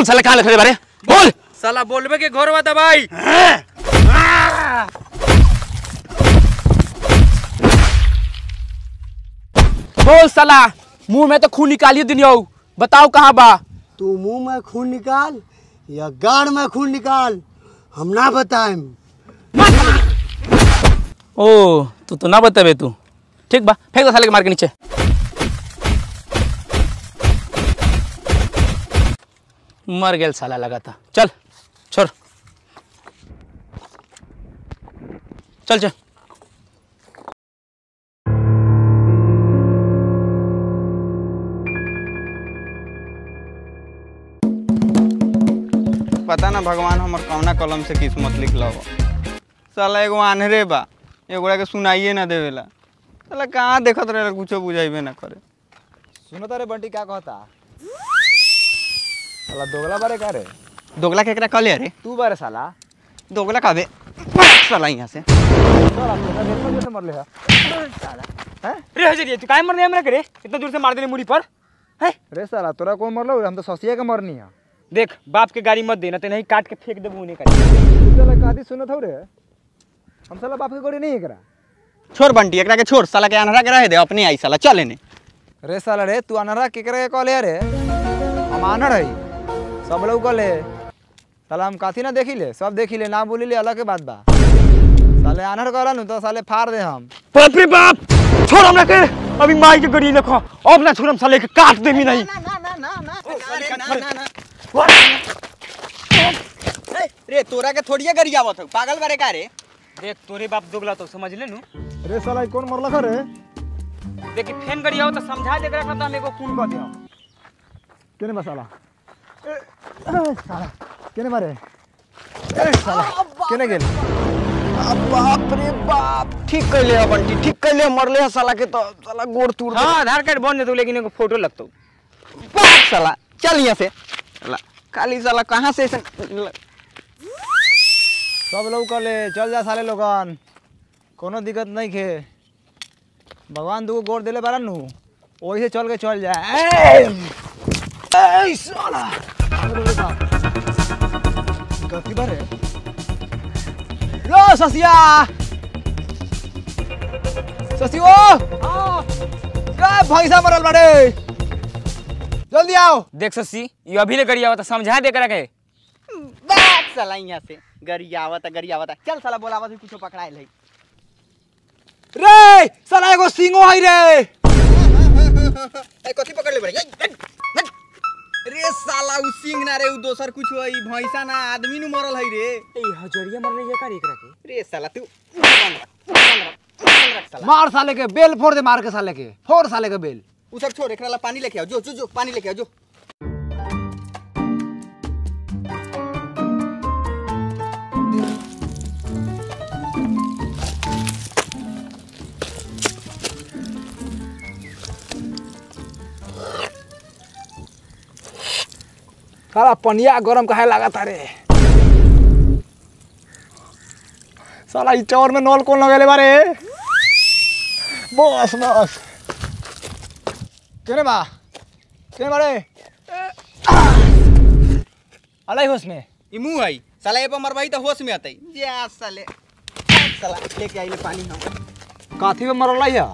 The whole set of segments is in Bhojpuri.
बोल साला कहाँ लिखे बारे बोल साला बोलबे के घर बा दबाई बोल साला मुंह में तो खून निकालिए दुनिया बताओ कहाँ बा तू मुंह में खून निकाल या गाड़ में खून निकाल हम ना बताएम ओ तू तो ना बतेबे तू ठीक बा फेंक दो साले के मार के नीचे मर गेल साला लगा था चल छोड़ चल चल पता ना भगवान हमर कौना कलम से किस्मत लिखल बा साला एगो आन्हरे बा एगोड़ा के सुनाइए ना देवेला साला कहाँ देखत रहेला कुछो बुझाइबे ना करे सुनो तारे बंटी क्या कहता साला दोगला बारे का रे दोगला केकरा कहले रे तू बारे साला दोगला कहबे साला यहाँ से साला तोरा देखो जैसे मरले है रे हजरिया तू काहे मरने हमरा करे इतना दूर से मार देने मुड़ी पर है रे साला तोरा कौन मरलो हम तो ससिया के मरनी है देख बाप के गाड़ी मत देना तो नहीं काट के फेंक देबू उन्हें कर तू साला कादी सुनत हो रे हम साला बाप के गोड़ी नहीं करा छोड़ बंटी एकरा के छोड़ साला के आन्हरा के रहे दे अपने आई साला चल एने रे साला रे तू अनरा केकरे के कहले रे हम आनर है सब लोग कहले साला हम काथी ना देखी ले सब देखी ले ना बोली ले अलग के बात बा साले आनर कहला नु तो साले फाड़ दे हम बाप रे बाप छोड़ हमरा के अभी माई के गड़ी देखो अब ना छोड़म साले के काट देमी नहीं रे तोरा के थोड़िए गरिया आवत हौ पागल बारे का रे देख तोरे बाप दोगला तो समझ ले नु रे साला कौन मरला रे देख कि फेन गड़ी आओ तो समझा दे एकरा का हम एगो खून कर देम केने बा साला ए, ए, साला केने मारे ए, साला केने गेल बाप रे बाप ठीक कैले है बंटी ठीक कैले मरले है साला के तो साला गोड़ तोड़ हां आधार कार्ड बन देतो लेकिन एगो फोटो लगतो बाप साला चल यहाँ से साला काली साला कहाँ से ऐसे सब लोग कहले चल जा साले लोगन कोनो दिक्कत नहीं खे भगवान दूगो गोड़ देले बारन नु वही से चल के चल जा ए, ए, साला अरे बाप। कथी बारे लो ससिया ससियो का भैंसा मरल बाड़े जल्दी आओ देख ससी ये अभी ले गड़ी आओ तो समझा दे एकरा के बाप साला यहाँ से गरिया आवता गरिया आवता चल साला बोलावा से कुछो पकड़ाइल है रे साला एगो सिंगो है रे ए कथी पकड़ ले बड़े रे साला उ सिंह ना रे उ दोसर कुछ है भैंसा ना आदमी नु मरल है रे ए हजरिया मरले ये कर एकरा के रे साला तू बंद रख, बंद रख, बंद रख साला मार साले के बेल फोड़ दे मार के साले के फोड़ साले के बेल उ सब छोड़ एकरा ला पानी लेके आओ जो जो जो पानी लेके आओ जो साला पनिया गरम काहे लागत रे साला ई चौर में नल कौन लगेले बारे बस बस केने बा केने बारे अलाई होश में ई मुंह है साला ए पर मरवाई तो होश में आतई जा साले साला लेके आइले पानी हम काथी में मरल है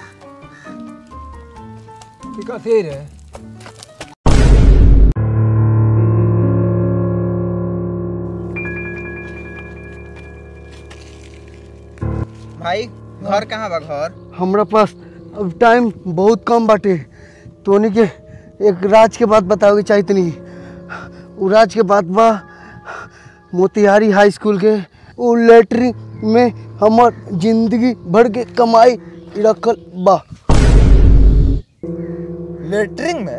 ई कथी रे भाई घर कहाँ बा घर हमरा पास अब टाइम बहुत कम बाटे तोनी के एक राज के बात बतावे के चाही तनी उ राज के बात बा मोतिहारी हाई स्कूल के उ लेटरिन में हमर जिंदगी भर के कमाई रखल बा लेटरिंग में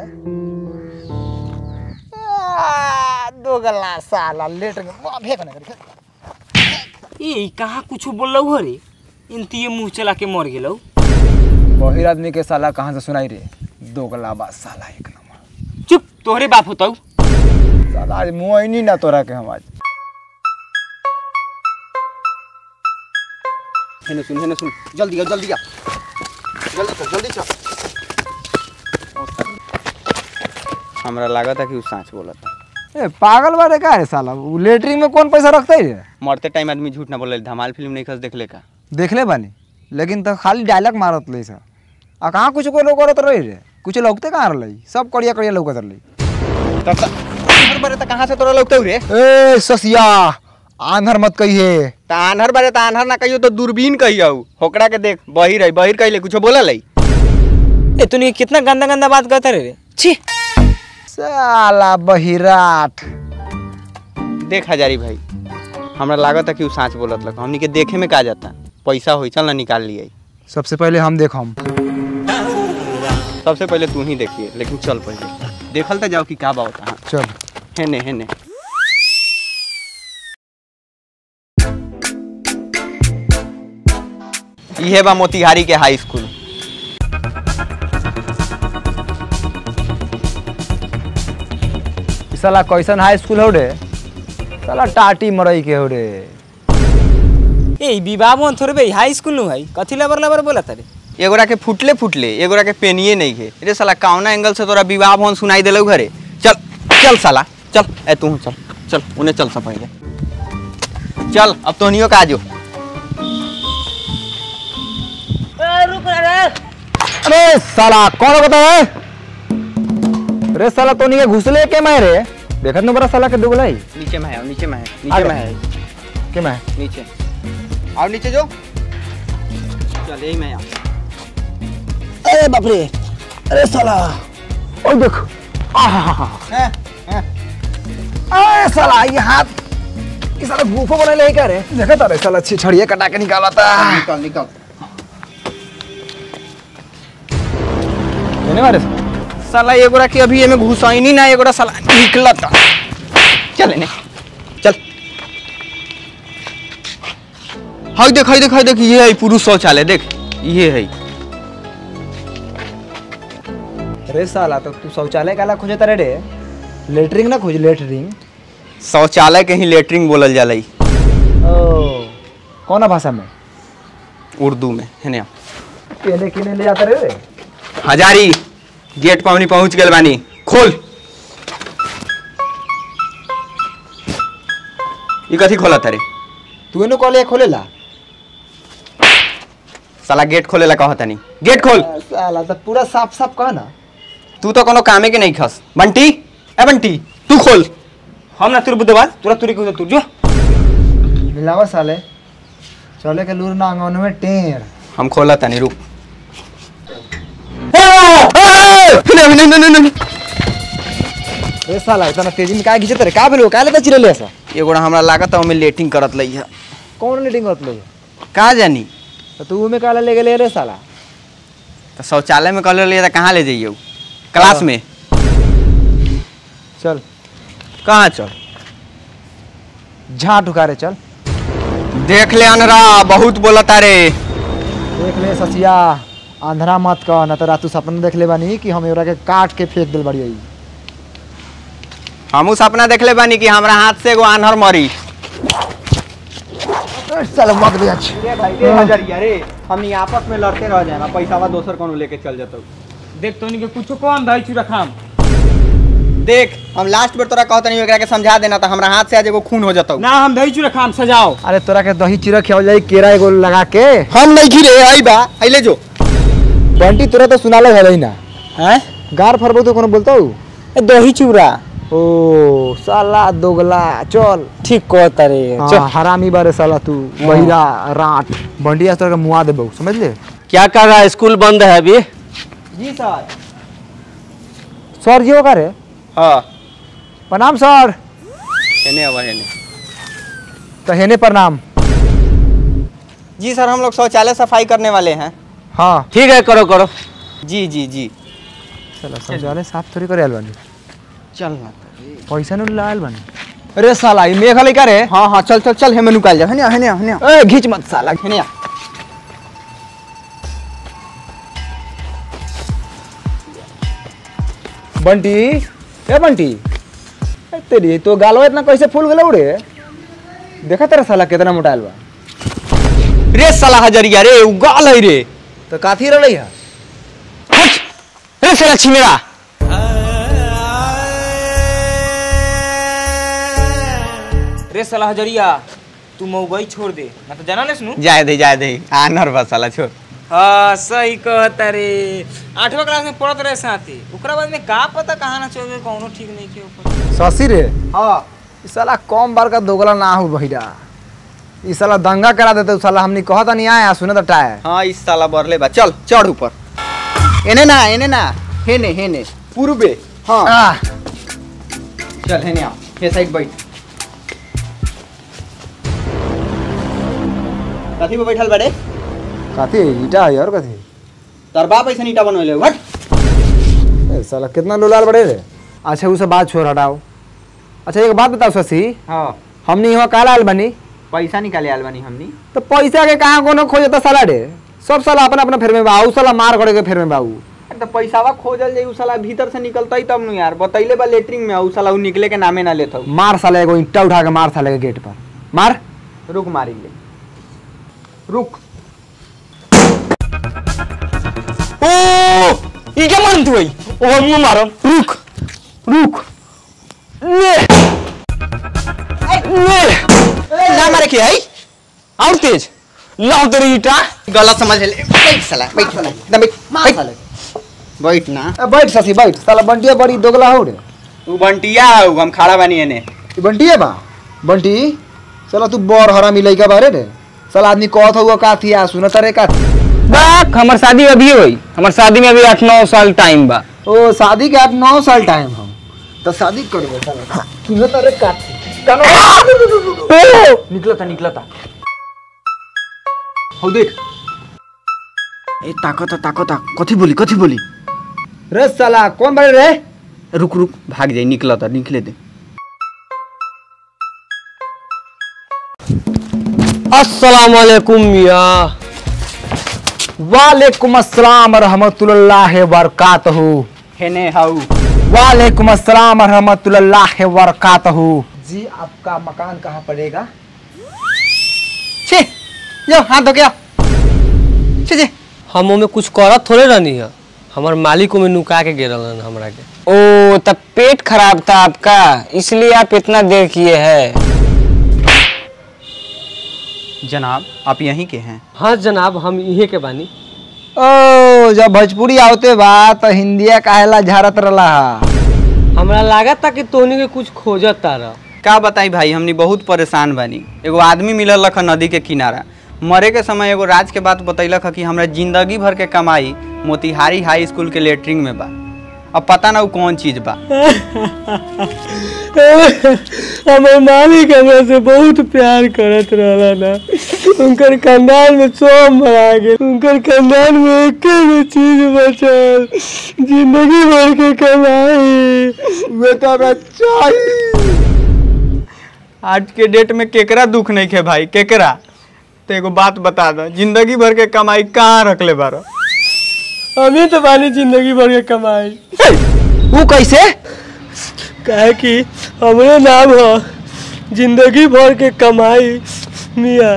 आ, दो गला साला लेटरिंग में वाह, फेंक ना करी ए कहाँ कुछ बोललो हो रे इनती मुंह चला के मर गेलो बहिर आदमी के साला कहाँ से सुनाई रे दो गला बा साला एक नंबर चुप तोहरे बाप होतौ साला आज मुँह ही नहीं ना तोरा के हम आज हेने सुन हेने सुन जल्दी आओ जल्दी आओ जल्दी चल जल्दी चल हमरा लागत है कि उ सांच बोलता ए पागल बारे का है साला उ लेटरिन में कौन पैसा रखते रे मरते टाइम आदमी झूठ ना बोले धमाल फिल्म नहीं खस देखले का देखले बानी लेकिन तो खाली डायलॉग मारत ले सा आ कहाँ कुछ कोई लोग करत रही रे कुछ लौकते कहाँ रही सब कड़िया कड़िया लौकत रही तब तक आन्हर बारे तक कहाँ से तोरा लगते रे ए ससिया आंधर मत कहिए त आन्हर बारे त आन्हर ना कहियो तो दूरबीन कहियो होकड़ा के देख बहिर है बहिर कहिले कुछ बोला लई ए तूने कितना गंदा गंदा बात करता रे छी साला बहिराट देख हजारी भाई हमरा लागत है कि उ साँच बोलत लग हमनी के देखे में का जाता पैसा होई चल ना निकाल लिए सबसे पहले हम देख हम सबसे पहले तू ही देखिए लेकिन चल पहले देखल तो जाओ कि का बात हाँ चल हेने हेने इहे बा मोतिहारी के हाई स्कूल ई साला कैसन हाई स्कूल हो रे साला टाटी मरई के हो रे ए विवाह भवन थोड़े भाई हाई स्कूल नु है कथी लबर लबर बोला तारे एगोरा के फुटले फुटले एगोरा के पेनिए नहीं है रे साला कौना एंगल से तोरा विवाह भवन सुनाई देलौ घरे चल चल साला चल ए तू चल चल उन्हें चल सा पहले चल अब तोनियो का आजो अरे साला कौन बता है अरे साला तो नहीं घुसले के मैं रे देखत न बड़ा साला के दुगलाई नीचे में है नीचे में है नीचे आगे। में है के मैं नीचे आओ नीचे जो चल यही में आ अरे बाप रे अरे साला ओ देखो हैं, हैं। अरे साला ये हाथ ये साला गुफा बने ले क्या रे देखत अरे साला छिछड़िया कटा के निकाला था निकल निकल देने वाले साला एगोरा के अभी एमे घुसाइनी ना एगोरा साला निकलता चल ने चल हाय देख हाय देख हाय देख ये है पुरुष शौचालय देख ये है अरे साला तो तू शौचालय काला खोजे तारे रे लेटरिंग ना खोज लेटरिंग शौचालय के ही लेटरिंग बोलल जाला ई, ओ कौन भाषा में उर्दू में है ना केने केने ले जाता रे रे हजारी गेट पर हमनी पहुंच गेल बानी खोल ई कथी खोला तारे तू एनो कॉले खोलेला साला गेट खोलेला कहता नहीं गेट खोल साला तो पूरा साफ साफ कह ना तू तो कोनो कामे के नहीं खस बंटी ए बंटी तू खोल हम ना तुर बुद्धवाद तुरा तुरी को तू जो मिलावा साले चले के लूर ना अंगन में टेर हम खोला तनी रुक नहीं, नहीं, नहीं, नहीं, नहीं। ए साला इतना तेजी में काय खींचत रे का भेलो काले त चिरले ऐसा एगोड़ा हमरा लागत है ओमे लेटिंग करत लई है कौन मीटिंग होत ले का जानी तो तू में काला ले गेले रे साला तो शौचालय में कलर लिया था कहाँ ले जाइए क्लास में चल कहाँ चल झाट उकारे चल देख ले अनरा बहुत बोलता रे देख ले ससिया आंधरा मत कह न तो रातू सपना देख ले बानी कि हम एवरा के काट के फेंक दिल बड़ी आई हमू सपना देख ले बानी कि हमरा हाथ से एगो आन्हर मरी साला मत बेच रे हमनी आपस में लड़ते रह जाए पैसा दोसर कोनो लेके चल जाता देख तोनी के कुछो कम दाई चुरा खाम देख हम लास्ट बेर तोरा कहत नहीं एकरा के समझा देना था हमरा हाथ से आज एगो खून हो जाता ना हम दही चुरा खाम सजाओ अरे तोरा के दही चिरा खियाव जाई केरा एगो लगा के हम नहीं खिरे आई बा आइले जो बंटी तोरा तो सुनाले है ही ना हैं गार फरबो तो कोनो बोलतो ए दही चूरा ओ साला दोगला चल ठीक कहता रे हाँ, हरामी बारे साला तू बहिरा राट बंटी आज तोरा के मुआ देबो समझ ले क्या कर रहा है स्कूल बंद है अभी जी सर सर जी होगा रे हाँ प्रणाम सर हेने अब हेने तो हेने प्रणाम जी सर हम लोग शौचालय सफाई करने वाले हैं हाँ ठीक है करो करो जी जी जी चलो शौचालय साफ थोड़ी करे आयल बानी चल पैसा नहीं लायल बानी अरे साला ई मेघ लइका रे हाँ हाँ चल चल चल हेमे निकाल जा हेने आ, हेने आ, हेने आ। ए घीच मत साला हेने आ। बंटी ए बंटी ए तेरी तो गालो इतना कैसे फूल गेलो रे देखा तेरा साला कितना मोटाइल बा रे साला हजरिया रे उगाल है रे तो काथी रहलै है रे साला छिमेरा रे साला हजरिया तू मऊगई छोड़ दे मैं तो जाना नहीं सुनू जाए दे जाए दे आनर बस साला छोड़ हाँ सही कहता रे आठवा क्लास में पढ़त रहे साथी ओकरा बाद में का पता कहाँ ना चल गए कौनो ठीक नहीं के ऊपर शशि रे हाँ ई साला कम बार का दोगला ना हो भैया ई साला दंगा करा देते उ साला हमनी कहता नहीं आया सुने तो टाय हाँ इस साला बरले बा चल चढ़ ऊपर एने ना एने ना हेने हेने पूर्वे हाँ चल हेने आ हे साइड बैठ कथी पे बैठल बड़े कथी ईटा है और कथी तोर बाप ऐसा ईटा बनवले हट ए, साला कितना लोलाल बड़े रे अच्छा उसे बात छोड़ हटाओ अच्छा एक बात बताओ शशि हाँ हमनी यहाँ काला आल बनी पैसा निकाले आल बानी हमनी तो पैसा के कहाँ कोनो खोजता साला रे सब साला अपना अपना फेर में बा उ साला मार करे के फेर में बाऊ अरे तो पैसावा खोजल जाई उ साला भीतर से निकलतई तब नु यार बतैले बा लेटरिंग में उ साला उ निकले के नामे ना लेत मार साला एगो ईंटा उठा के मार साले के गेट पर मार रुक मारी ले रुक ओ ई क्या मारन तू भाई ओ मुंह मारम रुक रुक ले ले ना मारे के है और तेज लाओ तेरी ईटा गलत समझ ले बैठ साला बैठ साला एकदम बैठ मार साले बैठ ना ए, बैठ शशि बैठ साला बंटिया बड़ी दोगला हो रे तू बंटिया हऊ हम खड़ा बानी एने ई बंटिया बा बंटी साला तू बर हरामी लइका बारे रे साला आदमी कहत हुआ का थी आ सुनत रे का थी बाक हमार शादी अभी हुई हमार शादी में अभी आठ नौ साल टाइम बा ओ शादी के आठ नौ साल टाइम हम तो शादी करबे साला सुनत रे का थी निकलता निकलता हऊ देख ए ताकत ताकत कथी बोली कथी बोली रे साला कौन बारे रे रुक रुक भाग जाई निकलता निकले दे अस्सलाम वालेकुम मिया वालेकुम अस्सलाम रहमतुल्लाह बरकातहू हेने हऊ वालेकुम अस्सलाम रहमतुल्लाह बरकातहू जी आपका मकान कहाँ पड़ेगा छे यो हाथ धो गया छे छे हम में कुछ करत थोड़े रहनी है हमार मालिक में नुका के गिरल रहन हमरा के ओ तब पेट खराब था आपका इसलिए आप इतना देर किए हैं जनाब आप यहीं के हैं हाँ जनाब हम इहे के बानी ओ जब भोजपुरी आवते बा तो हिंदिया काहेला झारत रला हमरा लागत था कि तोहनी के कुछ खोजत तारा का बताई भाई हमनी बहुत परेशान बानी एगो आदमी मिलल रख नदी के किनारा मरे के समय एगो राज के बात बतैलक ह कि हमरा जिंदगी भर के कमाई मोतिहारी हाई स्कूल के लेटरिंग में बा अब पता ना उ कौन चीज बा हमार मालिक हमरा से बहुत प्यार करत रहला ना उनकर खानदान में सब मरा गेल उनकर खानदान में एक भी चीज बचल जिंदगी भर के कमाई वे तो आज के डेट में केकरा दुख नहीं खे भाई केकरा तो एगो बात बता दो जिंदगी भर के कमाई कहाँ रखले बारो हमें तो बानी जिंदगी भर के कमाई वो कैसे काहे कि हमरे नाम ह जिंदगी भर के कमाई मिया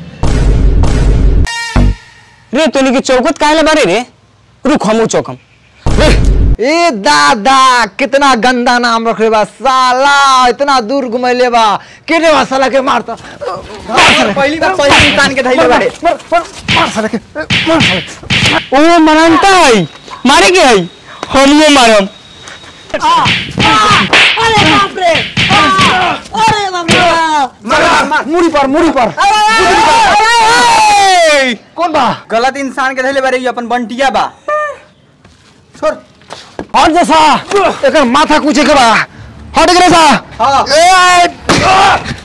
रे तोनी की चौकत काहे ले बारे रे रुक हमू चौकम ए दादा कितना गंदा नाम रख बा साला इतना दूर घुमैले बा केने बा साला के मारता पहली बार पहले इंसान के धैले बारे मार मार मार साला के मार साला ओ मरानता है मारे के है हमू मारम मुड़ी पर मुड़ी पर कौन बा गलत इंसान के धैले बारे ई अपन बंटिया बा छोड़ हट जैसा एकर माथा कुछ के बा हट गरे सा हाँ ए